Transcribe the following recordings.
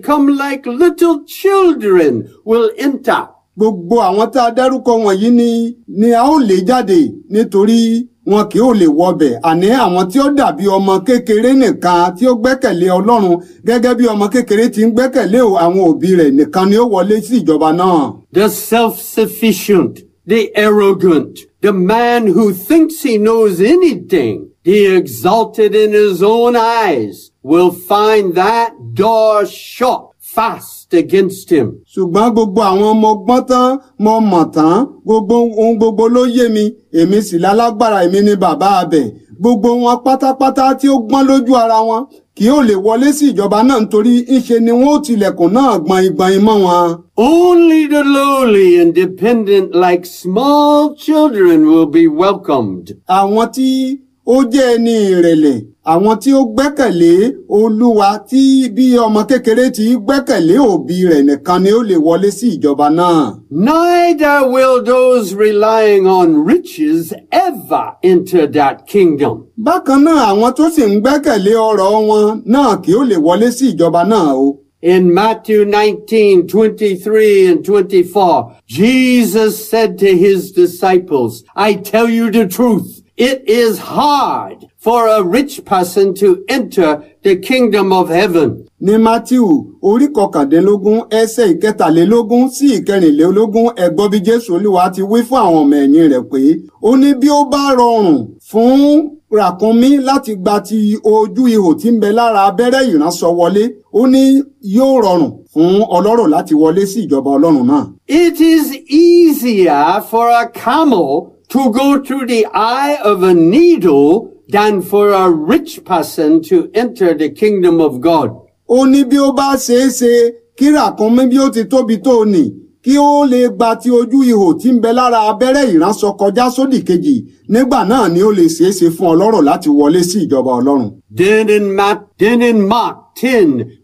come like little children will enter. gbogbo àwọn tá a dárúkọ wọ̀nyí ni ni a ó lé jáde nítorí wọn kì ó lè wọbẹ̀ àní àwọn tí ó dàbí ọmọ kékeré nìkan tí ó gbẹ́kẹ̀lé ọlọ́run gẹ́gẹ́ bí ọmọ kékeré ti ń gbẹ́kẹ̀lé àwọn òbí rẹ̀ nìkan ni ó wọlé sí ìjọba náà. The self-sufficient, the arrogant, the man who thinks he knows anything, the exalted in his own eyes, will find that door shut fast against him. ṣùgbọ́n gbogbo àwọn ọmọ ọgbọ́n tán mo mọ̀ tán gbogbo ohun gbogbo ló yé mi èmi sì lálágbára èmi ni bàbá abẹ gbogbo wọn pátápátá tí ó gbọ́n lójú ara wọn kì yóò lè wọlé sí ìjọba náà nítorí ńṣe ni wọn ó tilẹ̀kùn náà gbọ̀nyìngbọ̀nyìn mọ́ wọn. Only the lowly and dependent like small children will be welcomed. àwọn tí ó jẹ́ ẹni ìrẹ̀lẹ̀ àwọn tí ó gbẹ́kẹ̀lé olúwa tí bí ọmọ kékeré ti gbẹ́kẹ̀lé òbí rẹ̀ nìkan ni ó lè wọlé sí ìjọba náà. Neither will those relying on riches ever enter that kingdom. bákan náà àwọn tó sì ń gbẹ́kẹ̀lé ọrọ̀ wọn náà kì ó lè wọlé sí ìjọba náà o. In Matthew 19, 23 and 24, Jesus said to his disciples, I tell you the truth, it is hard for a rich person to enter the kingdom of heaven. ní matthew orí kọkàndínlógún ẹsẹ̀ ìkẹtàlélógún sí ìkẹrìnlélógún ẹ gbọ́ bí jésù olúwa ti wí fún àwọn ọmọ ẹ̀yìn rẹ̀ pé ó ní bí ó bá rọrùn fún ràkúnmí láti gba ti ojú ihò tí ń bẹ lára abẹ́rẹ́ ìránṣọ wọlé ó ní yóò rọrùn fún ọlọ́rọ̀ láti wọlé sí ìjọba ọlọ́run náà. It is easier for a camel to go through the eye of a needle than for a rich person to enter the kingdom of God. ó ní bí ó bá ṣeé ṣe kí ràkúnmí bí ó ti tóbi tó nì kí ó lè gba ti ojú ihò tí ń bẹ lára abẹ́rẹ́ ìránṣọ kọjá sódì kejì nígbà náà ni ó lè ṣeé ṣe fún ọlọ́rọ̀ láti wọlé sí ìjọba ọlọ́run. Then in, Matt, then in Mark 10,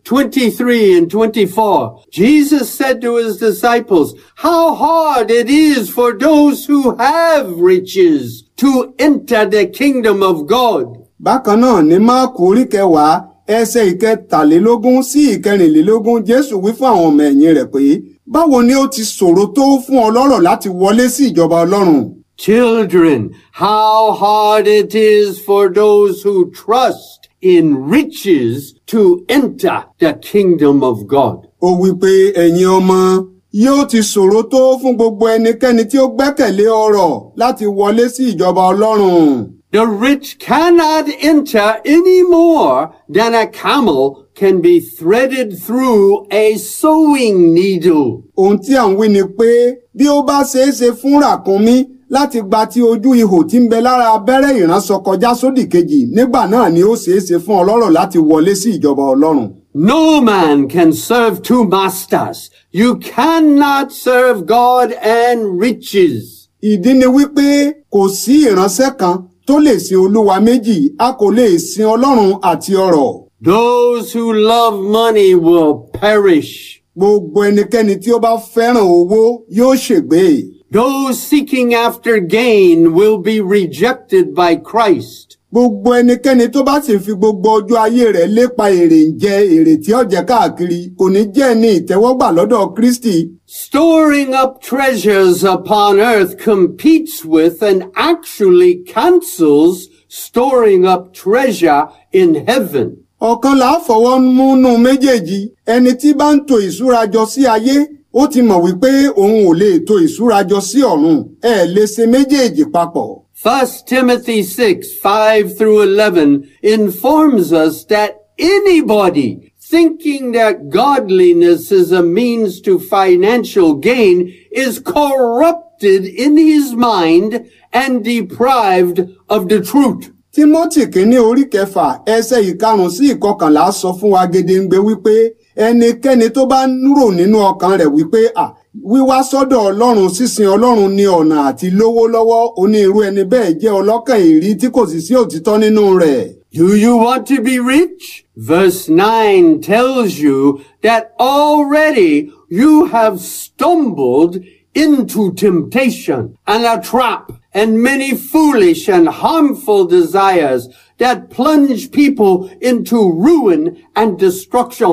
23 and 24, Jesus said to his disciples, how hard it is for those who have riches to enter the kingdom of God. bákan náà ní máàkù orí kẹwàá ẹsẹ̀ ìkẹtàlélógún sí ìkẹrìnlélógún jésù wí fún àwọn ọmọ ẹ̀yìn rẹ̀ pé báwo ni ó ti ṣòro tó fún ọlọ́rọ̀ láti wọlé sí ìjọba ọlọ́run. Children, how hard it is for those who trust in riches to enter the kingdom of God. ó wí pé ẹ̀yin ọmọ yóò ti ṣòro tó fún gbogbo ẹnikẹ́ni tí ó gbẹ́kẹ̀lé ọrọ̀ láti wọlé sí ìjọba ọlọ́run. The rich cannot enter any more than a camel can be threaded through a sewing needle. ohun tí à ń wí ni pé bí ó bá ṣeé ṣe fún ràkúnmí láti gba ti ojú ihò tí ń bẹ lára abẹ́rẹ́ ìránṣọ kọjá sódì kejì nígbà náà ni ó ṣeé ṣe fún ọlọ́rọ̀ láti wọlé sí ìjọba ọlọ́run. No man can serve two masters. You cannot serve God and riches. ìdí ni wípé kò sí ìránṣẹ́ kan tó lè sin olúwa méjì a kò lè sin ọlọ́run àti ọrọ̀. Those who love money will perish. gbogbo ẹnikẹ́ni tí ó bá fẹ́ràn owó yóò ṣègbé. Those seeking after gain will be rejected by Christ. gbogbo ẹnikẹ́ni tó bá sì fi gbogbo ọjọ́ ayé rẹ̀ lépa èrè ń jẹ èrè tí ó jẹ káàkiri kò ní jẹ́ ní ìtẹ́wọ́gbà lọ́dọ̀ kristi. Storing up treasures upon earth competes with and actually cancels storing up treasure in heaven. ọ̀kan là á fọwọ́ múnú méjèèjì ẹni tí bá ń to ìṣúra jọ sí ayé ó ti mọ̀ wípé òun ò lè to ìṣúra jọ sí ọ̀run ẹ lè ṣe méjèèjì papọ̀. 1 Timothy 6, 5 through 11 informs us that anybody thinking that godliness is a means to financial gain is corrupted in his mind and deprived of the truth. timothy kínní orí kẹfà ẹsẹ̀ ìkarùn sí ìkọkànlá sọ fún wa gedengbe wípé ẹnikẹ́ni tó bá ń rò nínú ọkàn rẹ̀ wípé à wíwá sọ́dọ̀ ọlọ́run sísin ọlọ́run ní ọ̀nà àti lówó lọ́wọ́ onírú ẹni bẹ́ẹ̀ jẹ́ ọlọ́kàn èrí tí kò sì sí òtítọ́ nínú rẹ̀. Do you want to be rich? Verse 9 tells you that already you have stumbled into temptation and a trap and many foolish and harmful desires that plunge people into ruin and destruction.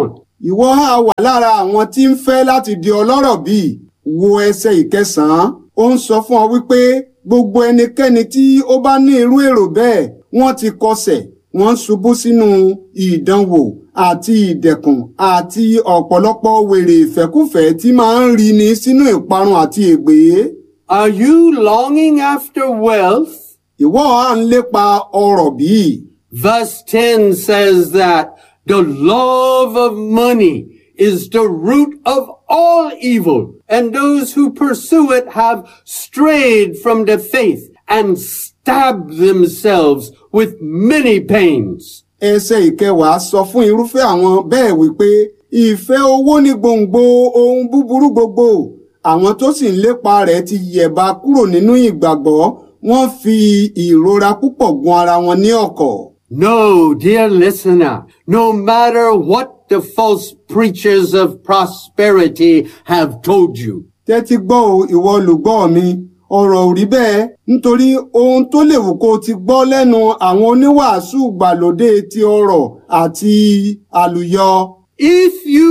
ìwọ á wà lára àwọn tí ń fẹ́ láti di ọlọ́rọ̀ bíi wo ẹsẹ̀ ìkẹsàn-án ó ń sọ fún ọ wípé gbogbo ẹnikẹ́ni tí ó bá ní irú èrò bẹ́ẹ̀ wọ́n ti kọsẹ̀ wọ́n ń ṣubú sínú ìdánwò àti ìdẹ̀kùn àti ọ̀pọ̀lọpọ̀ wèrè ìfẹ́kùfẹ́ tí máa ń rí ni sínú ìparun àti ègbé. Are you longing after wealth? ìwọ à ń lépa ọrọ̀ bíi. Verse 10 says that the love of money is the root of all evil, and those who pursue it have strayed from the faith and stabbed themselves with many pains. ẹsẹ̀ ìkẹwàá sọ fún irúfẹ́ àwọn bẹ́ẹ̀ wípé ìfẹ́ owó ní gbòǹgbò ohun búburú gbogbo àwọn tó sì ń lépa rẹ̀ ti yẹ̀bá kúrò nínú ìgbàgbọ́ wọ́n fi ìrora púpọ̀ gun ara wọn ní ọ̀kọ̀. No, dear listener, no matter what the false preachers of prosperity have told you, tẹ́tí gbọ́ o ìwọ olùgbọ́ mi ọ̀rọ̀ ò rí bẹ́ẹ̀ nítorí ohun tó lè wù kó o ti gbọ́ lẹ́nu àwọn oníwàásù gbàlódé ti ọrọ̀ àti àlùyọ. If you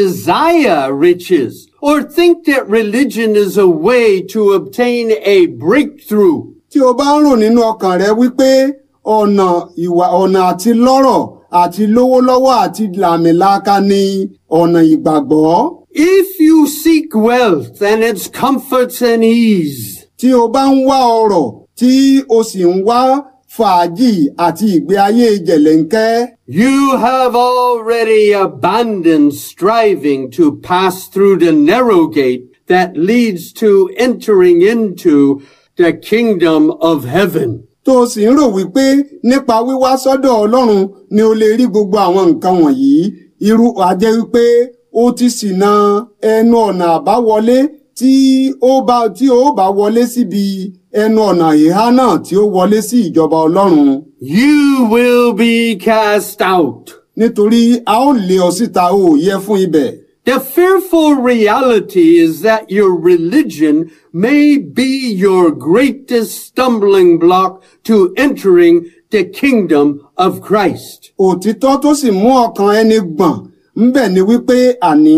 desire riches or think that religion is a way to obtain a breakthrough, tí o bá ń rò nínú ọkàn rẹ wípé ọ̀nà ìwà ọ̀nà àti lọ́rọ̀ àti lówó lọ́wọ́ àti làmìlaka ni ọ̀nà ìgbàgbọ́. if you seek wealth and its comforts and ease, tí o bá ń wá ọrọ̀ tí o sì ń wá fàájì àti ìgbé ayé jẹ̀lẹ́ńkẹ́. you have already abandoned striving to pass through the narrow gate that leads to entering into the kingdom of heaven. tó o sì ń rò wípé nípa wíwá sọ́dọ̀ ọlọ́run ni o lè rí gbogbo àwọn nǹkan wọ̀nyí irú àjẹ́ wípé ó ti ṣìnà ẹnu ọ̀nà àbáwọlé tí ó bá tí ó bá wọlé síbi ẹnu ọ̀nà ìhá náà tí ó wọlé sí ìjọba ọlọ́run You will be cast out. nítorí a ó lé ọ síta ó yẹ fún ibẹ̀. The fearful reality is that your religion may be your greatest stumbling block to entering the kingdom of Christ. òtítọ́ tó sì mú ọkàn ẹni gbọ̀n ńbẹ̀ ni wípé àní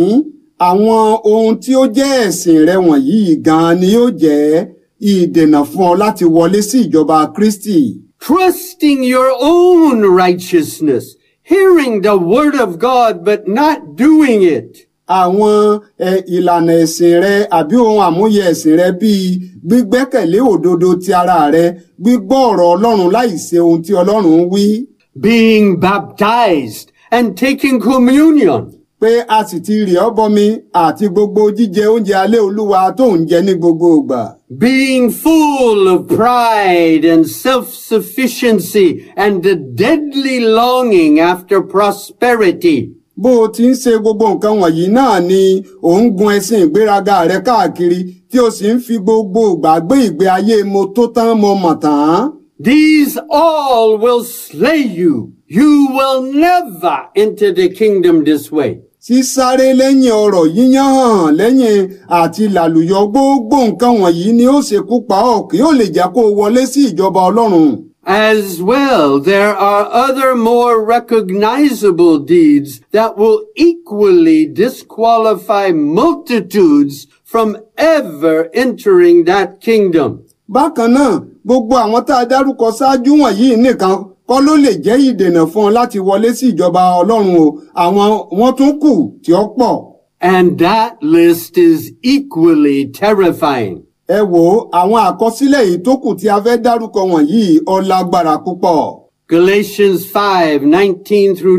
àwọn ohun tí ó jẹ́ ẹ̀sìn rẹ wọ̀nyí gan-an ni yóò jẹ́ ìdènà fún ọ láti wọlé sí ìjọba Kristi. Trusting your own righteousness, hearing the word of God but not doing it. àwọn ẹ, ìlànà ẹ̀sìn rẹ àbí ohun àmúyẹ ẹ̀sìn rẹ bíi gbígbẹ́kẹ̀lé òdodo ti ara rẹ gbígbọ́ ọ̀rọ̀ Ọlọ́run láì ṣe ohun tí Ọlọ́run wí Being baptized and taking communion. pé a sì ti rì ọ́ bọmi àti gbogbo jíjẹ oúnjẹ alẹ́ Olúwa tó ń jẹ ní gbogbo ìgbà. being full of pride and self-sufficiency and the deadly longing after prosperity. bó o ti ń ṣe gbogbo nǹkan wọ̀nyí náà ni ò ń gun ẹṣin ìgbéraga rẹ káàkiri tí o sì ń fi gbogbo ìgbà gbé ìgbé ayé mo tó tán mo mọ̀ tán. These all will slay you. You will never enter the kingdom this way. sísáré lẹ́yìn ọ̀rọ̀ yíyán hàn lẹ́yìn àti làlùyọ gbogbo nǹkan wọ̀nyí ni ó ṣekú pa ọ́ kí ó lè jẹ́ kó o wọlé sí ìjọba Ọlọ́run. As well, there are other more recognizable deeds that will equally disqualify multitudes from ever entering that kingdom. bákan náà gbogbo àwọn tá a dárúkọ ṣáájú wọ̀nyí nìkan kọ́ ló lè jẹ́ ìdènà fún ọ láti wọlé sí ìjọba Ọlọ́run o àwọn wọ́n tún kù tí ó pọ̀. And that list is equally terrifying. ẹ wo àwọn àkọsílẹ̀ yìí tó kù tí a fẹ́ dárúkọ wọ̀nyí ó lágbára púpọ̀. Galatians 5, 19 through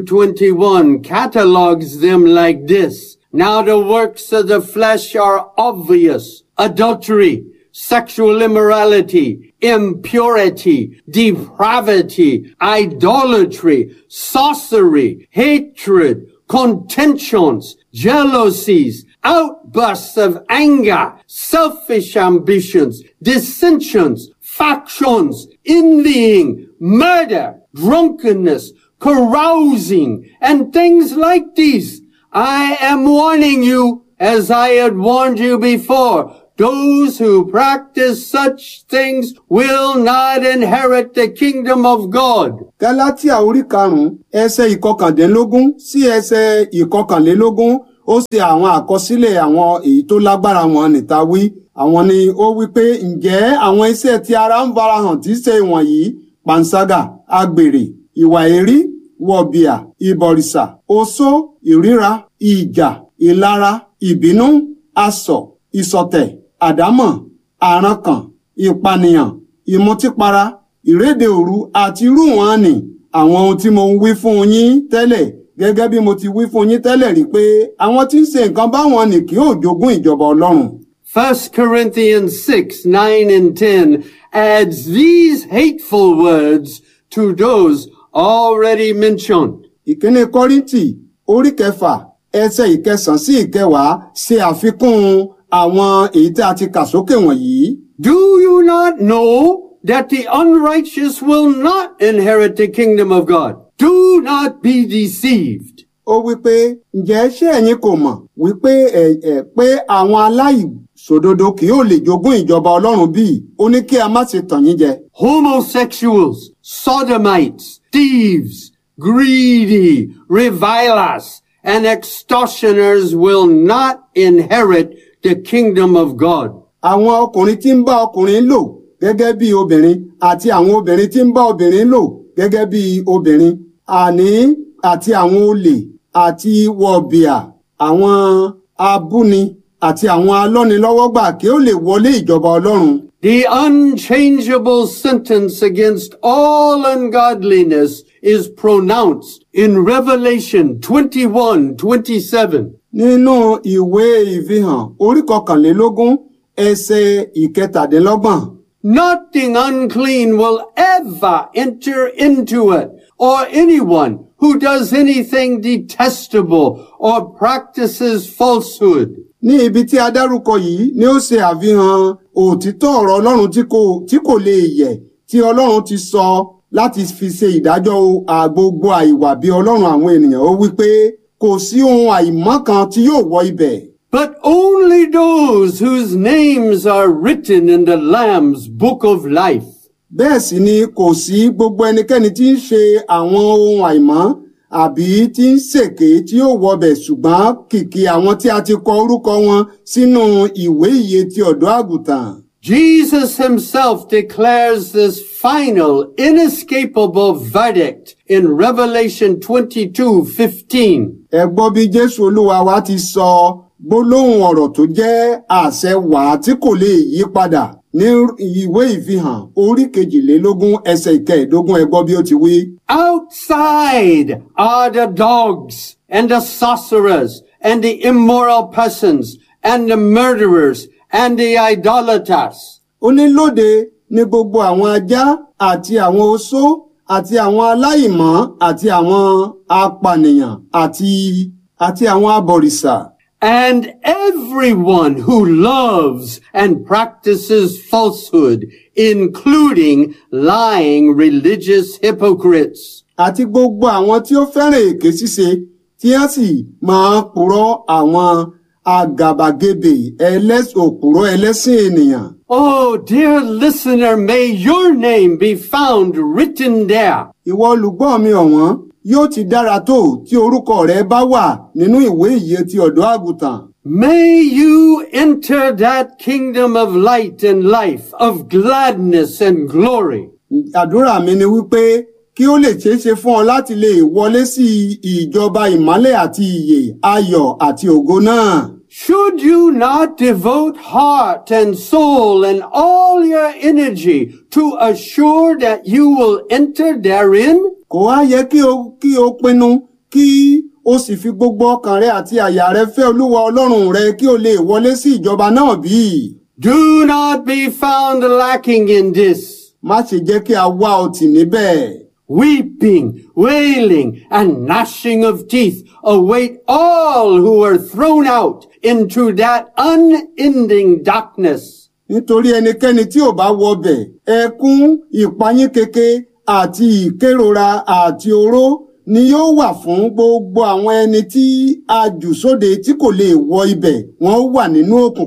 21 catalogs them like this. Now the works of the flesh are obvious. Adultery, sexual immorality, impurity, depravity, idolatry, sorcery, hatred, contentions, jealousies, outbursts of anger, selfish ambitions, dissensions, factions, envying, murder, drunkenness, carousing, and things like these. I am warning you, as I had warned you before, those who practice such things will not inherit the kingdom of God. gálátíà orí karùnún ẹsẹ̀ ìkọkàndínlógún sí ẹsẹ̀ ìkọkànlélógún ó ṣe àwọn àkọsílẹ̀ àwọn èyí tó lágbára wọn níta wí àwọn ni ó wí pé ǹjẹ́ àwọn iṣẹ́ tí ara ń farahàn tí í ṣe wọ̀nyí panṣágà agbèrè ìwà èrí wọ̀bìà ìbọ̀rìṣà oṣó ìríra ìjà ìlara ìbínú asọ̀ ìṣọ̀tẹ̀ àdámọ̀ àrankàn ìpànìyàn ìmutípara ìréde òru àti irú wọn ni àwọn ohun tí mo ń wí fún yín tẹ́lẹ̀ gẹ́gẹ́ bí mo ti wí fún yín tẹ́lẹ̀ rí pé àwọn tí ń ṣe nǹkan báwọn ni kì yóò jogún ìjọba ọlọ́run. 1 Corinthians 6, 9 and 10 adds these hateful words to those already mentioned. ìkíní kọ́ríntì orí kẹfà ẹsẹ̀ ìkẹsàn sí ìkẹwàá ṣe àfikún àwọn èyí tí a ti kà sókè wọ̀nyí. Do you not know that the unrighteous will not inherit the kingdom of God? Do not be deceived. ó wí pé ǹjẹ́ ṣé ẹ̀yin kò mọ̀ wípé ẹ̀ ẹ̀ pé àwọn aláìṣòdodo kì yóò lè jogún ìjọba ọlọ́run bíi ó ní kí a má ṣe tàn yín jẹ. Homosexuals, sodomites, thieves, greedy, revilers, and extortioners will not inherit the kingdom of God. àwọn ọkùnrin tí ń bá ọkùnrin lò gẹ́gẹ́ bí obìnrin àti àwọn obìnrin tí ń bá obìnrin lò gẹ́gẹ́ bí obìnrin àní àti àwọn olè àti wọ̀bìà àwọn abúni àti àwọn alọ́nilọ́wọ́gbà kí ó lè wọlé ìjọba ọlọ́run. The unchangeable sentence against all ungodliness is pronounced in Revelation 21, 27. nínú ìwé ìfihàn orí kọkànlélógún ẹsẹ̀ ìkẹtàdínlọ́gbọ̀n Nothing unclean will ever enter into it, or anyone who does anything detestable or practices falsehood. ní ibi tí a dárúkọ yìí ni ó ṣe àfihàn òtítọ́ ọ̀rọ̀ ọlọ́run tí kò tí kò lè yẹ̀ tí ọlọ́run ti sọ láti fi ṣe ìdájọ́ àgbogbo àìwà bí ọlọ́run àwọn ènìyàn ó wí pé kò sí ohun àìmọ́ kan tí yóò wọ ibẹ̀. But only those whose names are written in the Lamb's book of life. bẹ́ẹ̀ sì ni kò sí gbogbo ẹnikẹ́ni tí ń ṣe àwọn ohun àìmọ́ àbí tí ń ṣèké tí yóò wọbẹ̀ ṣùgbọ́n kìkì àwọn tí a ti kọ orúkọ wọn sínú ìwé ìyè ti ọ̀dọ́ àgùntàn. Jesus himself declares this final, inescapable verdict in Revelation 22, 15. ẹ gbọ́ bí jésù olúwa wa ti sọ gbólóhùn ọ̀rọ̀ tó jẹ́ àṣẹ wàá tí kò lè yí padà ní ìwé ìfihàn orí kejìlélógún ẹsẹ̀ ìkẹẹ̀ẹ́dógún ẹ gbọ́ bí ó ti wí. Outside are the dogs and the sorcerers and the immoral persons and the murderers and the idolaters. ó ní lóde ní gbogbo àwọn ajá àti àwọn oṣó àti àwọn aláìmọ́ àti àwọn apànìyàn àti àti àwọn abọ̀rìṣà And everyone who loves and practices falsehood, including lying religious hypocrites. àti gbogbo àwọn tí ó fẹ́ràn èké ṣíṣe tí wọ́n sì máa purọ́ àwọn àgàbàgebè ẹlẹ́s òpùrọ́ ẹlẹ́sìn ènìyàn. Oh, dear listener, may your name be found written there. ìwọ olùgbọ́ mi ọ̀wọ́n yóò ti dára tó tí orúkọ rẹ bá wà nínú ìwé ìyè ti ọ̀dọ́ àgùntàn. May you enter that kingdom of light and life, of gladness and glory. àdúrà mi ni wípé kí ó lè ṣeé ṣe fún ọ láti lè wọlé sí ìjọba ìmọ́lẹ̀ àti ìyè ayọ̀ àti ògo náà. Should you not devote heart and soul and all your energy to assure that you will enter therein? kò wá yẹ kí o kí o pinnu kí o sì fi gbogbo ọkàn rẹ àti àyà rẹ fẹ́ olúwa ọlọ́run rẹ kí o lè wọlé sí ìjọba náà bí. Do not be found lacking in this. má ṣe jẹ́ kí a wá ọ tì níbẹ̀. Weeping, wailing, and gnashing of teeth await all who are thrown out into that unending darkness. nítorí ẹnikẹ́ni tí ò bá wọbẹ̀ ẹkún ìpayín keke àti ìkérora àti oró ni yóò wà fún gbogbo àwọn ẹni tí a jù sóde tí kò lè wọ ibẹ̀ wọ́n wà nínú òkùnkùn.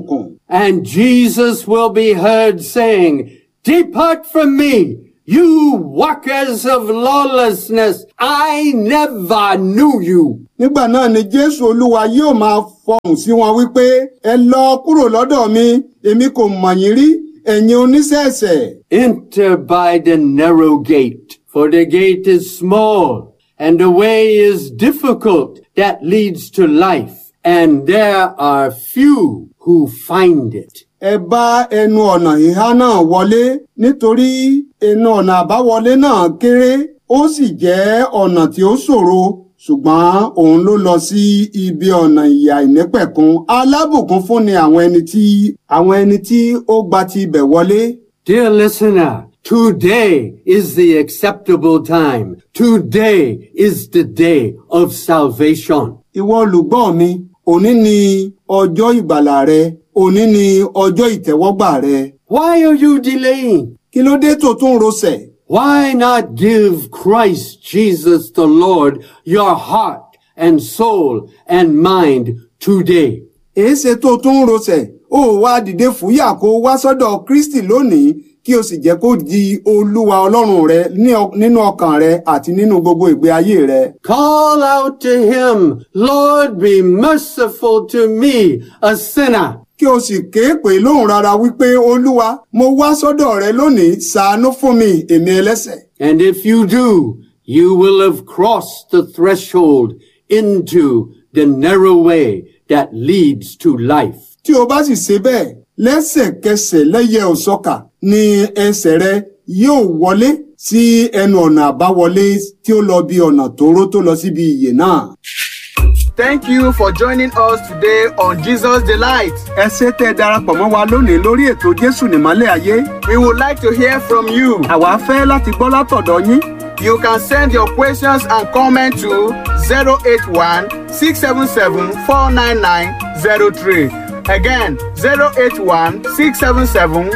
and Jesus will be heard saying, Depart from me, you workers of lawlessness. I never knew you. nígbà náà ni jésù olúwa yóò máa fọhùn sí wọn wípé ẹ lọ kúrò lọ́dọ̀ mi èmi kò mọ̀ yín rí ẹ̀yin oníṣẹ̀ṣẹ̀. Enter by the narrow gate, for the gate is small, and the way is difficult that leads to life, and there are few who find it. ẹ bá ẹnu ọ̀nà ìhá náà wọlé nítorí ẹnu ọ̀nà àbáwọlé náà kéré ó sì jẹ́ ọ̀nà tí ó ṣòro ṣùgbọ́n òun ló lọ sí ibi ọ̀nà ìyà ìnípẹ̀kun alábùkún fún ni àwọn ẹni tí àwọn ẹni tí ó gba ti ibẹ̀ wọlé. Dear listener, today is the acceptable time. Today is the day of salvation. ìwọ olùgbọ́ mi òní ni ọjọ́ ìgbàlà rẹ òní ni ọjọ́ ìtẹ́wọ́gbà rẹ. Why are you delaying? kí ló dé tó tún rosẹ̀? Why not give Christ Jesus the Lord your heart and soul and mind today? èéṣe tó tún rosẹ̀ ó wá dìde fúyà kó wá sọ́dọ̀ kristi lónìí kí o sì jẹ́ kó di olúwa ọlọ́run rẹ ní ọ- nínú ọkàn rẹ àti nínú gbogbo ìgbé ayé rẹ. Call out to him, Lord, be merciful to me, a sinner. kí o sì ké pè lóhùn rárá wípé olúwa mo wá sọ́dọ̀ rẹ lónìí ṣàánú fún mi èmi ẹlẹ́ṣẹ̀. And if you do, you will have crossed the threshold into the narrow way that leads to life. tí o bá sì ṣe bẹ́ẹ̀ lẹ́sẹ̀kẹsẹ̀ lẹ́yẹ òsọ́kà ni ẹsẹ̀ rẹ yóò wọlé sí ẹnu ọ̀nà àbáwọlé tí ó lọ bí ọ̀nà tóóró tó lọ síbi ìyè náà. Thank you for joining us today on Jesus Delight. ẹ ṣé tẹ́ ẹ darapọ̀ mọ́ wa lónìí lórí ètò jésù nìmọ́lẹ̀ ayé We would like to hear from you. àwa fẹ́ láti gbọ́ látọ̀dọ̀ yín You can send your questions and comments to 081 677 49903. Again, 081 677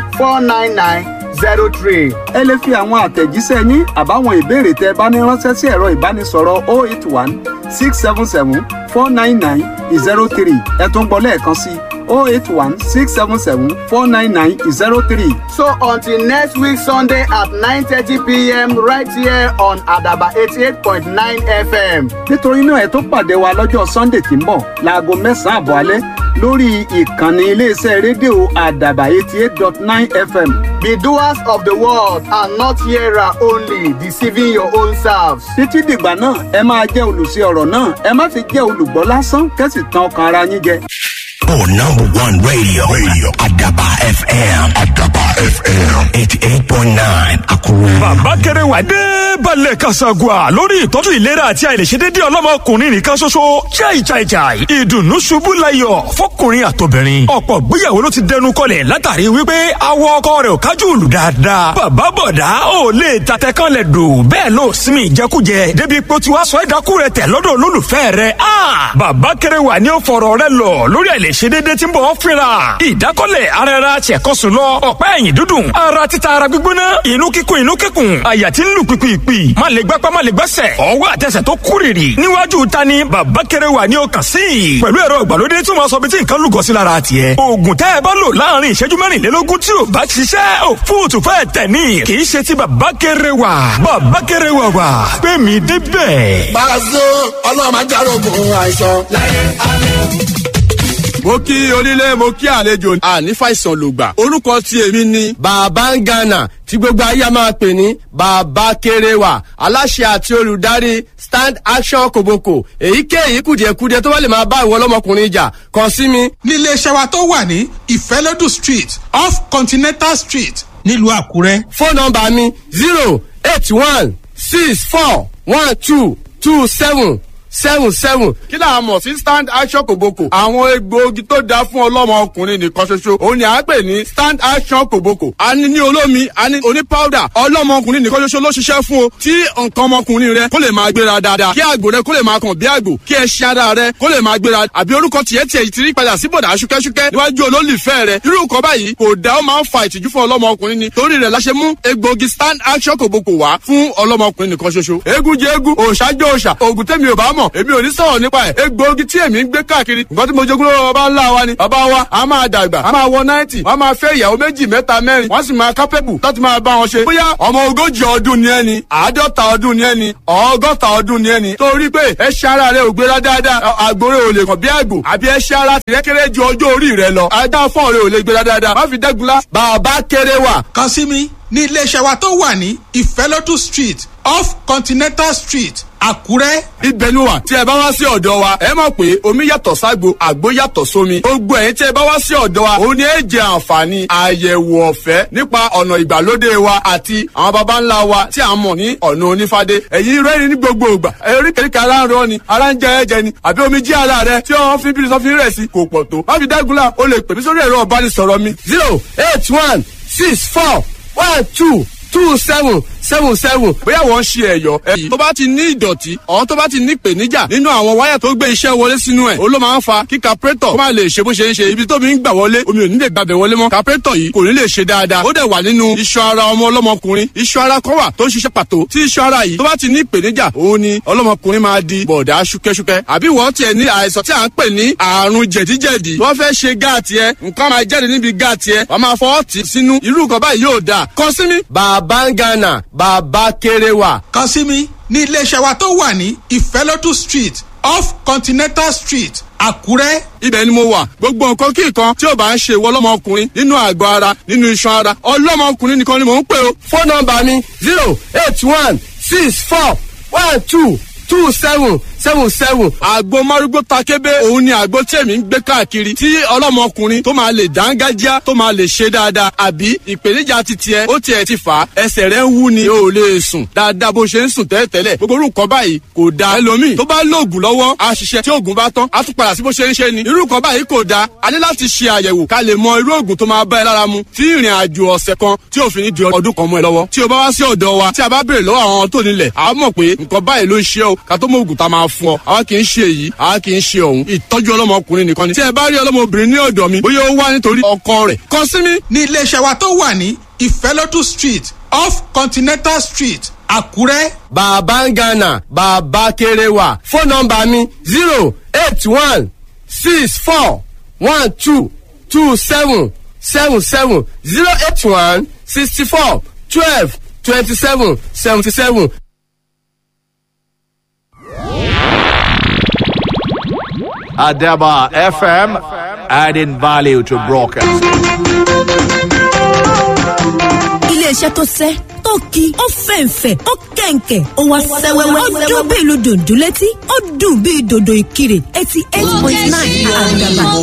49903. ẹ lè fi àwọn àtẹ̀jíṣẹ́ yín àbáwọn ìbéèrè tẹ́ ẹ bá ní ránṣẹ́ sí ẹ̀rọ ìbánisọ̀rọ̀ 081 677 499 03 ẹ tún gbọ́ lẹ́ẹ̀kan sí 081 677 499 03. So until next week Sunday at 9:30 p.m. right here on Adaba 88.9 FM. nítorí náà ẹ tó pàdé wa lọ́jọ́ sunday tí ń bọ̀ láago mẹ́sàn-án àbọ̀ alẹ́ lórí ìkànnì iléeṣẹ́ rédíò àdàbà eighty eight dot nine fm Be doers of the word and not hearer only, deceiving your own selves. títí dìgbà náà ẹ máa jẹ́ olùsí ọ̀rọ̀ náà ẹ má fi jẹ́ olùgbọ́ lásán kẹ́sì tán ọkàn ara yín jẹ. Oh, number one radio. Radio. Adaba FM. Adaba FM. 88.9. Akuru. bàbá kẹrẹwà dé balẹ̀ kasagua lórí ìtọ́jú ìlera àti àìlèṣedédé ọlọ́mọkùnrin nìkan ṣoṣo chai chai chai ìdùnnú ṣubú layọ̀ fọkùnrin àtobìnrin ọ̀pọ̀ gbéyàwó ló ti dẹnu kọlẹ̀ látàrí wípé awọ ọkọ rẹ̀ ò kájú òlù dáadáa bàbá bọ̀dá ò lè tatẹ kan lẹ̀ dò bẹ́ẹ̀ ló sinmi ìjẹkújẹ débi pé ó ti wá sọ ẹ̀dákú rẹ̀ tẹ̀ lọ́dọ̀ olólùfẹ́ rẹ̀ a bàbá kẹrẹwà ni ó fọ̀rọ̀ rẹ̀ lọ lórí àìlèṣedédé tí ń bọ̀ ọ́ fínra ìdákọ́lẹ̀ ara ẹra ṣẹ̀kọ́sùn lọ ọ̀pá ẹ̀yìn dúdùn ara títa ara gbígbóná inú kíkún inú kíkún àyà tí ń lù pìpìpì má lè gbápá má lè gbẹ́sẹ̀ ọwọ́ àtẹsẹ̀ tó kúrìrì níwájú ta ni bàbá kẹrẹ wà ní ọkàn sí i pẹ̀lú ẹ̀rọ ìgbàlódé tí wọ́n sọ bí tí nǹkan lùgọ́ sí lára tiẹ̀ oògùn tẹ́ ẹ bá lò láàrin ìṣẹ́jú mẹ́rìnlélógún tí ò bá ṣiṣẹ́ ò fóòtù fẹ́ tẹ̀ ní kì í ṣe ti bàbá kẹrẹ wà bàbá kẹrẹ wà wà pé mi débẹ̀. Pàṣẹ ọlọ́run máa járógun àìsàn. mo kí onílé mo kí àlejò àní fàìsàn lògbà orúkọ tí èmi ni. bàbá ń gànà tí gbogbo ayé a máa pè ní bàbá kéréwà aláṣẹ àti olùdarí stand action kòbókò èyíkéyìí kùdìẹ̀kudiẹ tó bá lè máa bá ìwọ ọlọ́mọkùnrin jà kàn sí mi. níléeṣẹ́ wa tó wà ní ìfẹ́lódù street off continental street nílùú àkúrẹ́. fóònù nọmba mi zero eight one six four one two two seven seven seven. kí là á mọ̀ sí stand action kòbókò. àwọn egbòogi tó dáa fún ọlọ́mọ ọkùnrin nìkan ṣoṣo òun ni à ń pè ní stand action kòbókò. a ní ní olómi a ní oní powder ọlọ́mọ ọkùnrin nìkan ṣoṣo ló ṣiṣẹ́ fún o. tí nǹkan ọmọkùnrin rẹ kó lè máa gbéra dáadáa kí àgbò rẹ kó lè máa kàn bí àgbò kí ẹṣin ara rẹ kó lè máa gbéra àbí orúkọ tiẹ̀ tiẹ̀ ti rí padà sí bọ̀dà ṣúkẹ́ṣúkẹ́ níwájú olólùfẹ́ rẹ irú nǹkan báyìí kò dá ó máa ń fa ìtìjú fún ọlọ́mọ ọkùnrin ni torí rẹ̀ la ṣe mú egbòogi stand action kòbókò wá fún ọlọ́mọ ọkùnrin nìkan ṣoṣo. eégún jẹ eégún òòṣà jẹ òòṣà òògùn tẹ́mi ò bá mọ̀ mọ̀ èmi ò ní sọ̀rọ̀ nípa ẹ̀ egbòogi tí èmi ń gbé káàkiri nǹkan tí mo jogún lọ́wọ́ bàbá ńlá wa ni bàbá wa a máa dàgbà a máa wọ náìtì wọ́n máa fẹ́ ìyàwó méjì mẹ́ta mẹ́rin wọ́n sì máa kápẹ́bù láti máa bá wọn ṣe bóyá ọmọ ogójì ọdún ni ẹni àádọ́ta ọdún ni ẹni ọgọ́ta ọdún ni ẹni torí pé ẹṣẹ́ ara rẹ ò gbéra dáadáa àgbòrè ò lè kàn bí àgbò àbí ẹṣẹ́ ara tìrẹ́ kéré ju ọjọ́ orí rẹ lọ ajá fọ́ọ̀ rẹ ò lè gbéra dáadáa má fi dẹ́gunlá bàbá kéré wà kàn sí mi ní iléeṣẹ́ wa tó wà ní ìfẹ́lódù street off continental street àkúrẹ́. ibẹ̀ ni wà tí ẹ bá wá sí ọ̀dọ̀ wa ẹ mọ̀ pé omi yàtọ̀ ságbo àgbo yàtọ̀ sómi gbogbo ẹ̀yin tí ẹ bá wá sí ọ̀dọ̀ wa òun ni ẹ jẹ àǹfààní àyẹ̀wò ọ̀fẹ́ nípa ọ̀nà ìgbàlódé wa àti àwọn baba ńlá wa tí a mọ̀ ní ọ̀nà onífádé ẹ̀yin rẹ́rìn ní gbogbo ìgbà oríkèéríkèé ara ń rọ ni ara ń jẹ ẹ̀jẹ̀ ni àbí omi jí ara rẹ tí wọ́n fi bírí sọ́fin rẹ̀ sí kò pọ̀ tó má fi dágunlá o lè pè mí sórí ẹ̀rọ ọ̀bánisọ̀rọ̀ mi zero eight one six four one two two seven seven seven bóyá wọ́n ń ṣe ẹ̀yọ́ ẹ̀yìn tó bá ti ní ìdọ̀tí ọ̀hún tó bá ti ní ìpèníjà nínú àwọn wáyà tó gbé iṣẹ́ wọlé sínú ẹ̀ ó ló máa ń fa kí capretọ̀ kó má lè ṣe bó ṣe ń ṣe ibi tó mi ń gbà wọlé omi ò ní lè gbàbẹ̀ wọlé mọ́ capretọ̀ yìí kò ní lè ṣe dáadáa ó dẹ̀ wà nínú iṣan ara ọmọ ọlọ́mọkùnrin iṣan ara kan wà tó ń ṣiṣẹ́ pàtó tí iṣan ara yìí tó bá ti ní ìpèníjà òun ni ọlọ́mọkùnrin máa di bọ̀dá ṣúkẹ́ṣúkẹ́ àbí wọ́n tiẹ̀ ní àìsàn tí à ń pè ní àrùn jẹ̀díjẹ̀dí wọ́n fẹ́ ṣe gáàtì ẹ nǹkan máa jáde níbi gáàtì ẹ wọ́n máa fọwọ́ tì sínú irú nǹkan báyìí yóò dáa kàn sí mi. bàbá ń gánà bàbá kéré wà. kàn sí mi ní iléeṣẹ́ wa tó wà ní ìfẹ́lódù street off continental street àkúrẹ́. ibẹ̀ ni mo wà gbogbo nǹkan kí nǹkan tí ò bá ń ṣe ìwọ ọlọ́mọkùnrin nínú àgọ́ ara nínú iṣan ara ọlọ́mọkùnrin nìkan ni mò ń pè o. fóònù nọmba mi zero eight one six four one two two seven seven seven. àgbo márúgbó takébé òun ni àgbo tí èmi ń gbé káàkiri tí ọlọ́mọkùnrin tó máa lè dángájá tó máa lè ṣe dáadáa àbí ìpèníjà ti tiẹ̀ ó tiẹ̀ ti fà á ẹsẹ̀ rẹ̀ ń wú ni o ò lè sùn dáadáa bó ṣe ń sùn tẹ́lẹ̀tẹ́lẹ̀ gbogbo orú nǹkan báyìí kò da ẹlòmíì tó bá lóògùn lọ́wọ́ á ṣiṣẹ́ tí oògùn bá tán á tún padà sí bó ṣe ń ṣe ni irú nǹkan báyìí kò da a ní láti ṣe àyẹ̀wò ká lè mọ irú oògùn tó máa bá ẹ lára mu tí ìrìn àjò ọ̀sẹ̀ kan tí òfin ní di ọdún kan mọ́ ẹ lọ́wọ́ tí o bá wá sí ọ̀dọ̀ wa tí a bá béèrè lọ́wọ́ àwọn tó nílẹ̀ a mọ̀ pé nǹkan báyìí ló ń ṣe o ká tó mọ oògùn tá a máa fún ọ àwa kì í ṣe èyí àwa kì í ṣe ọ̀hún ìtọ́jú ọlọ́mọkùnrin nìkan ni tí ẹ bá rí ọlọ́mọbìnrin ní ọ̀dọ̀ mi bóyá ó wá nítorí ọkọ rẹ̀ kàn sí mi ní iléeṣẹ́ wa tó wà ní ìfẹ́lódù street off continental street àkúrẹ́. bàbá ń gánà bàbá kéré wà fóònù nọmba mi zero eight one six four one two two seven seven seven zero eight one sixty four twelve twenty seven seventy seven. Adaba FM, adding value to broadcasting. iléeṣẹ́ tó sẹ́ tó ki ó fẹ̀ǹfẹ̀ ó kẹ̀ǹkẹ̀ ó wá sẹ́wẹ́wẹ́ ó dún bí ìlú dòdò létí ó dùn bí dòdò ìkirè eighty eight point nine àdàbà